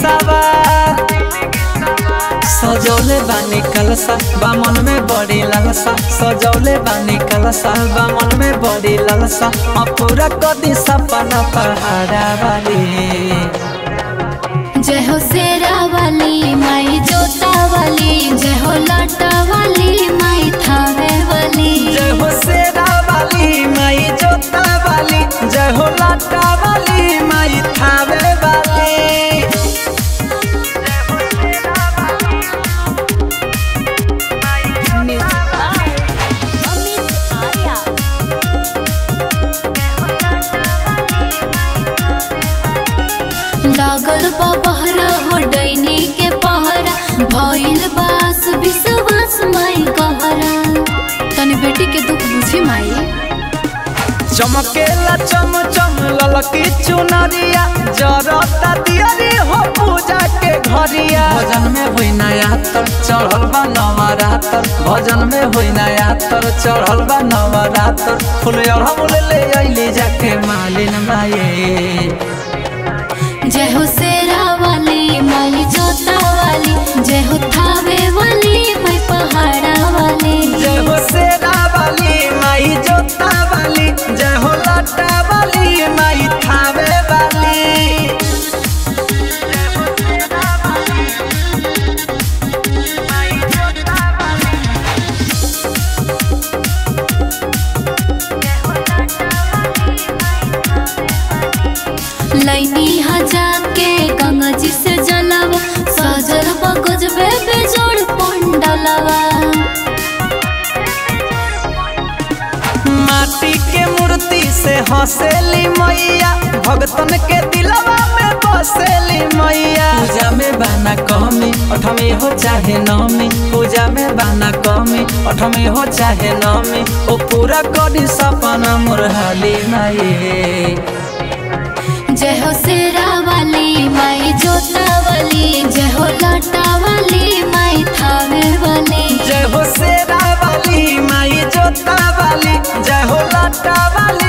सवार सजौले बानी कलसा बामन में बड़ी लालसा सजौले बानी कलसा बामन में बड़ी लालसा अब पूरा कदी सपना पहाड़ा वाली जय हो शेरा वाली माई जोता वाली जय हो लाटा वाली माई थावे वाली जय हो शेरा वाली माई जोता वाली जय हो लाटा वाली माई थावे वाली अमित आर्या लागल बा बहरा हो डैनी के पहरा भइल बास विश्वास माई कहरा तनी बेटी के दुख बुझी माई चमकेला चम चम ललकी चुनरिया जरता दियरी हो पूजा के घरिया भजन में होई नया तर चढ़ल बा नवरातर भजन में होई नया तर चढ़ल बा नवरातर फूल अड़हुल ले अइली जाके मालिन माये जय हो शेरा वाली माई जोता वाली जय हो थावे वाली माई पहाड़ा वाली जय हो शेरा वाली माई जोता वाली जय हो लाटा वाली माई थावे वाली लैनी हजार के गंगा जी से जलवा सजल बगज बे बेजोड़ पंडलवा माटी के मूर्ति से हंसेली मैया भगतन के दिलवा में बसेली मैया पूजा में बाना कमी अठमी हो चाहे नमी पूजा में बाना कमी अठमी हो चाहे नमी ओ पूरा करी सपना मुरहली माये जय हो शेरा वाली माई जोता वाली जय हो लाटा वाली माई थावे वाली जय हो शेरा वाली माई जोता वाली जय हो लाटा वाली